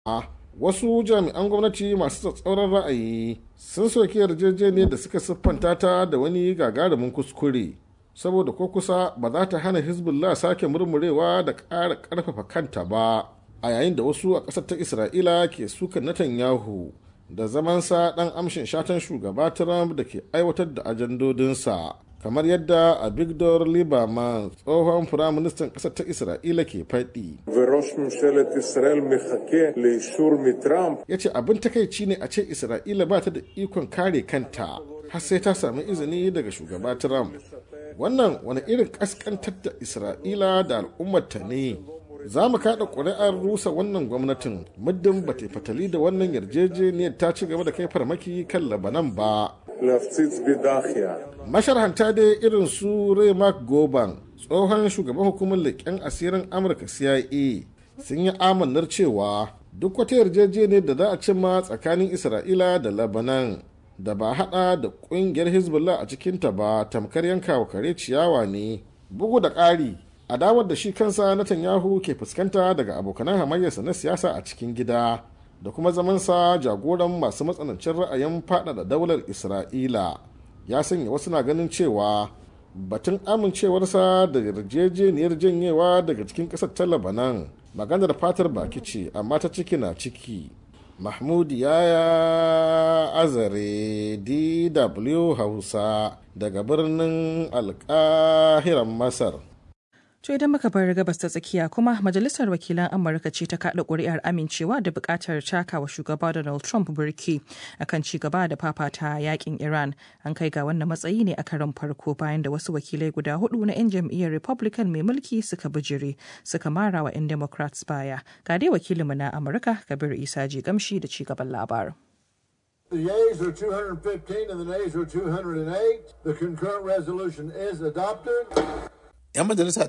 wasu jami'an gwamnati masu tsatsauran ra'ayi sun soki yarjejeniyar da suka siffanta ta da wani gagarumin kuskure saboda ko kusa ba za ta hana hezbollah sake murmurewa da ƙara ƙarfafa kanta ba a yayin da wasu a ƙasar ta isra'ila ke sukan netanyahu da zamansa ɗan amshin shatan shugaba trump da ke aiwatar da ajandodinsa kamar yadda abigdor lieberman tsohon firaministan ƙasar ta isra'ila ke faɗi ya ce abin takaici ne a ce isra'ila ba ta da ikon kare kanta har sai ta sami izini daga shugaba trump wannan wani irin ƙasƙantar da isra'ila da al'ummarta ne za mu kaɗa ƙuri'ar rusa wannan gwamnatin muddin ba ta fatali da wannan yarjejeniyar ta ci gaba da kai farmaki kan labanan ba masharhanta dai irin su ray mark goban tsohon shugaban hukumar leƙen asirin amurka cia sun yi amannar cewa duk wata yarjejeniyar da za a cimma tsakanin isra'ila da labanan da ba hada da kungiyar hezbollah a cikinta ba tamkar yankawa kare ciyawa ne bugu da ƙari adawar da shi kansa Netanyahu ke fuskanta daga abokanan hamayyarsa na siyasa a cikin gida da kuma zamansa jagoran masu matsanancin ra'ayin faɗaɗa daular isra'ila ya sanya wasu na ganin cewa batun amincewarsa da yarjejeniyar janyewa daga cikin ƙasar ta labanan maganar fatar baki ce amma ta ciki na ciki mahmud yaya azare dw hausa daga birnin alkahiran masar To idan muka bar gabas ta tsakiya kuma majalisar wakilan Amurka ce ta kaɗa ƙuri'ar amincewa da buƙatar takawa shugaba Donald Trump birki akan ci gaba da fafata yakin Iran. An kai ga wannan matsayi ne a karon farko bayan da wasu wakilai guda hudu na 'yan jam'iyyar Republican mai mulki suka bijire suka mara wa 'yan Democrats baya. Ga dai wakilinmu na Amurka Kabir Isa ji gamshi da ci gaban labarin. The yeas are 215 and the nays are 208. The concurrent resolution is adopted. 'yan majalisa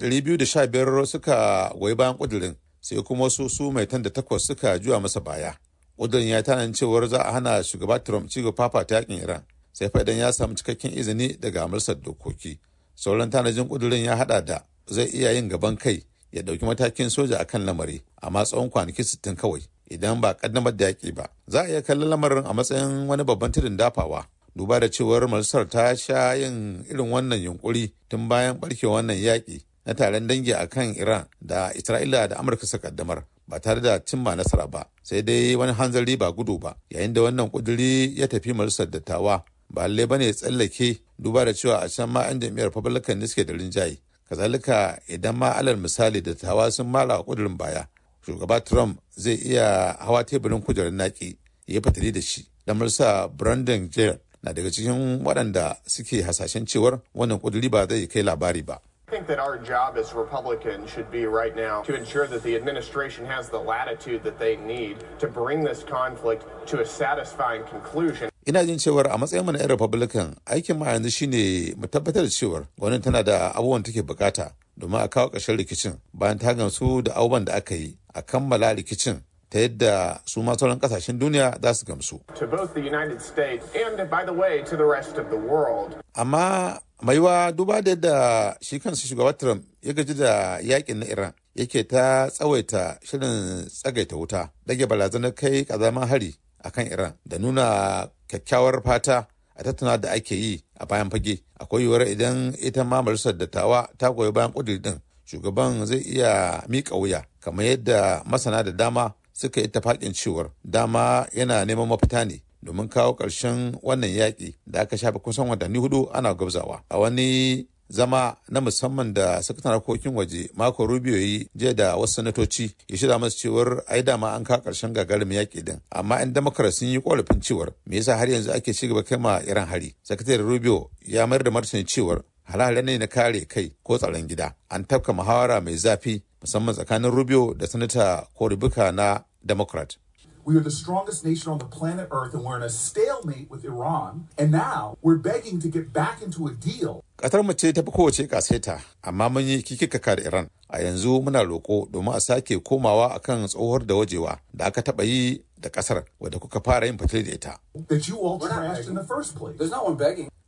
215 suka goyi bayan kudirin sai kuma wasu su mai tan da takwas suka juya masa baya kudirin ya tanan cewar za a hana shugaba trump ci gaba ta yakin iran sai fa idan ya samu cikakken izini daga amursar dokoki sauran tanajin kudirin ya hada da zai iya yin gaban kai ya dauki matakin soja a kan lamari amma tsawon kwanaki 60 kawai idan ba kaddamar da yaki ba za a iya kallon lamarin a matsayin wani babban tudun dafawa duba da cewar majalisar ta sha yin irin wannan yunkuri tun bayan barke wannan yaƙi na taron dangi a kan iran da isra'ila da amurka suka kaddamar ba tare da cimma nasara ba sai dai wani hanzari ba gudu ba yayin da wannan kuduri ya tafi majalisar dattawa ba lallai bane ya tsallake duba da cewa a can ma 'yan jam'iyyar republican ne suke da rinjaye kazalika idan ma alal misali dattawa sun mara kudurin baya shugaba trump zai iya hawa teburin kujerar naki ya yi fatali da shi lamar sa brandon jared na daga cikin waɗanda suke hasashen cewar wannan ƙuduri ba zai kai labari ba. I think that our job as Republicans should be right now to ensure that the administration has the latitude that they need to bring this conflict to a satisfying conclusion. Ina jin cewar a matsayin na 'yan Republican aikin ma yanzu shine mu tabbatar da cewar gwamnati tana da abubuwan take bukata domin a kawo ƙarshen rikicin bayan ta gamsu da abubuwan da aka yi a kammala rikicin ta yadda su ma sauran kasashen duniya za su gamsu. To both the United States and by the way to the rest of the world. Amma maiwa duba da yadda shi kansa shugaba Trump ya gaji da yakin na Iran yake ta tsawaita shirin tsagaita wuta dage barazanar kai kazaman hari a kan Iran da nuna kyakkyawar fata a tattauna da ake yi a bayan fage akwai yiwuwar idan ita ma majalisar dattawa ta goyi bayan kudiri din shugaban zai iya miƙa wuya kamar yadda masana da dama suka yi tafakin cewar dama yana neman mafita ne domin kawo ƙarshen wannan yaƙi da aka shafe kusan watanni hudu ana gwabzawa a wani zama na musamman da sakataren harkokin waje mako rubio yi jiya da wasu sanatoci ya shirya masu cewar ai dama an kawo ƙarshen gagarumin yaƙi din amma 'yan democrat sun yi ƙorafin cewar me yasa har yanzu ake ci gaba kai ma iran hari sakataren rubio ya mayar da martani cewar halahala ne na kare kai ko tsaron gida an tafka muhawara mai zafi musamman tsakanin rubio da sanata cory booker na democrat We are the strongest nation on the planet Earth and we're in a stalemate with Iran. And now we're begging to get back into a deal. Qatar mu ce ta fi kowace kaseta, amma mun yi kikikaka da Iran. A yanzu muna roƙo domin a sake komawa akan tsohuwar da wajewa da aka taɓa yi da ƙasar wadda kuka fara yin fatali da ita. That you all trashed in the first place. There's no one begging.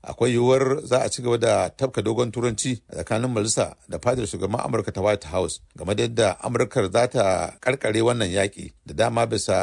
akwai yiwuwar za a ci gaba da tafka dogon turanci a tsakanin majalisa da fadar shugaban amurka ta white house game da yadda amurkar za ta karkare wannan yaƙi da dama bisa